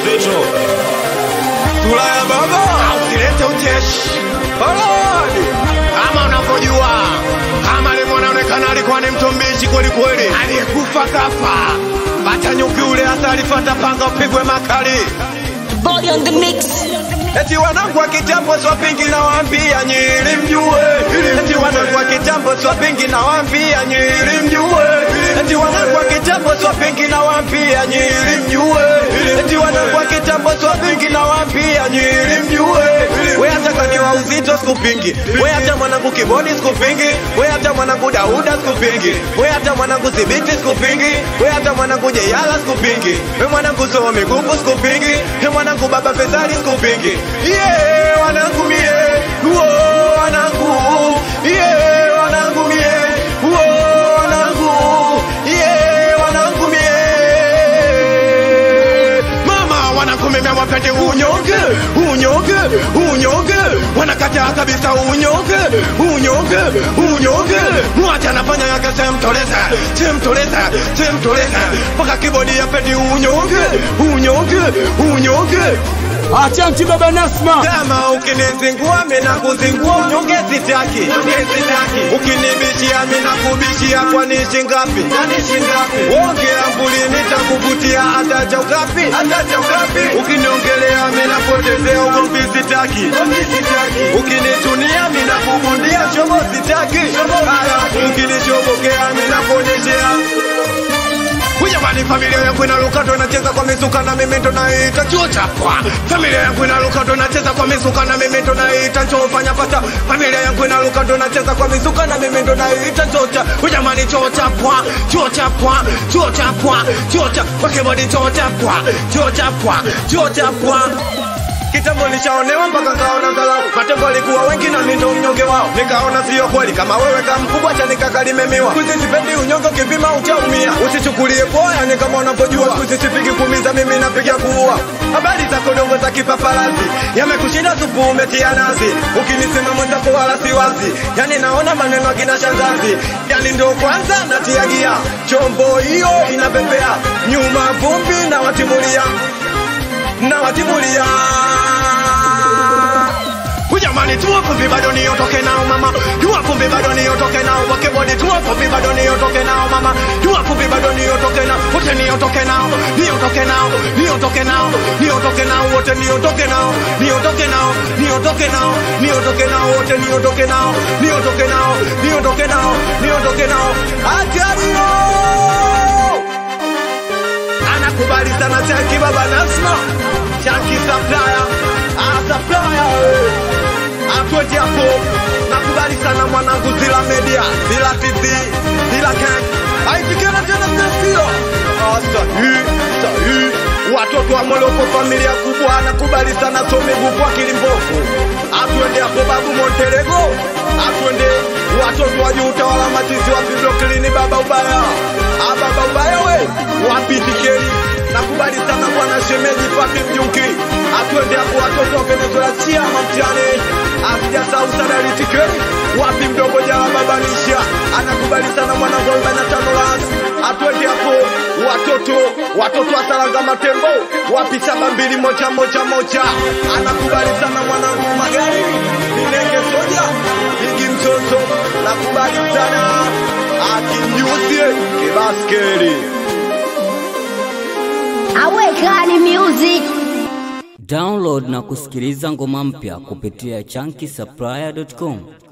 mzito sura ya baba Usilete ucheshi Halali. kama unavyojua, kama alivyo anaonekana alikuwa ni mtu mbishi kweli kweli, aliyekufa kafa. Bata nyuki ule hata alifata panga upigwe makali. Body on the mix. Eti wanangu wa kitambo swapingi na waambia nyiri mjue. Eti wanangu wa kitambo swapingi na waambia nyiri mjue. Eti wanangu wa kitambo swapingi na waambia nyiri mjue. Eti wanangu wa kitambo swapingi na waambia nyiri mjue. We hata kaniwa uzito sikupingi. We hata mwanangu kibodi sikupingi. We hata mwanangu Dauda sikupingi. We hata mwanangu Thibiti sikupingi. We hata mwanangu Jeyala sikupingi. We mwanangu Somo Migugu sikupingi. We mwanangu Baba Fezali sikupingi. Yeah, wanangu mie. Uo, wanangu. Yeah, wanangu mie. Uo, wanangu. Yeah, wanangu mie. Mama wanangu mimi wapende unyonge, unyonge, unyonge, wanakataa kabisa unyonge, unyonge, unyonge. Mwacha anafanya yake semtoleza, semtoleza, semtoleza, mpaka kibodi yapende unyonge, unyonge, unyonge. Achanti baba Nasma. Kama ukinizingua mimi nakuzingua unyonge sitaki. Ukinibishia mimi nakubishia kwa nishi ngapi? Ongea mbuli nitakuvutia hata cha ukapi? Ukiniongelea mimi napotezea ugomvi sitaki. Ukinitunia mimi nakubundia shobo sitaki. Halafu ukinishobokea mimi nakuonyeshea Jamani, familia yangu inaruka ndo inacheza kwa misuka na mimi ndo naita chuo chapwa. Familia yangu inaruka ndo inacheza kwa misuka na mimi ndo naita chuo fanya pata. Familia yangu inaruka ndo inacheza kwa misuka na mimi ndo naita chuo cha. Jamani, chuo chapwa, chuo chapwa, chuo chapwa, chuo cha kwa kibodi chuo chapwa, chuo chapwa, chuo chapwa. Kitambo nishaonewa mpaka kaona dharau. Matembo alikuwa wengi na mimi ndo mnyonge wao. Nikaona sio kweli kama wewe kama mkubwa cha nikakalimemiwa. Kuzi sipendi unyonge ukipima utaumia. Usichukulie poa yani kama unavyojua. Kuzi sipigi kumiza mimi napiga kuua. Habari za kodongo za kipaparazi yamekushinda supu umetia nazi. Ukinisema mwenzako wala si wazi. Yani naona maneno akina shangazi. Yani ndo kwanza natia gia. Chombo hiyo inapepea. Nyuma vumbi na watimulia na watimulia Jamani, tuwa vumbi bado niotoke nao mama, tuwa vumbi bado niotoke nao wakebodi, tuwa vumbi bado niotoke nao mama, tuwa vumbi bado niotoke nao wote, niotoke nao, niotoke nao, niotoke nao, niotoke nao wote, niotoke nao, niotoke nao, niotoke nao, niotoke nao wote, niotoke nao, niotoke nao, niotoke nao, niotoke nao, ajario anakubali sana Chaki baba Nasma, Chaki supplier, ah supplier eh. Atweje hapo, nakubali sana mwanangu Zila Media, Zila TV, Zila Gang, aitikana tena mnasio ah sahi sahi watoto wa Moloko familia kubwa, nakubali sana Somigu kwa kilimbofu, atwende hapo babu Monterego, atwende watoto wa juu utawala machizi wa Fiblokilini baba ubaya, ah baba ubaya we wapi tikeri nakubali sana bwana shemeji papi mjunki atwende hapo watoto wa Venezuela chiama mtani asijasahau sadari tikeri wapi mdogo jala babanisha anakubali sana mwanangu arobaini na tano las atwende hapo watoto watoto wa Saranga Matembo wapi saba mbili moja moja moja anakubali sana mwanangu magari Minenge soja Bigi mtoto nakubali sana akimjuzie kibaskeli Awekani music. Download na kusikiliza ngoma mpya kupitia chunky supplier.com.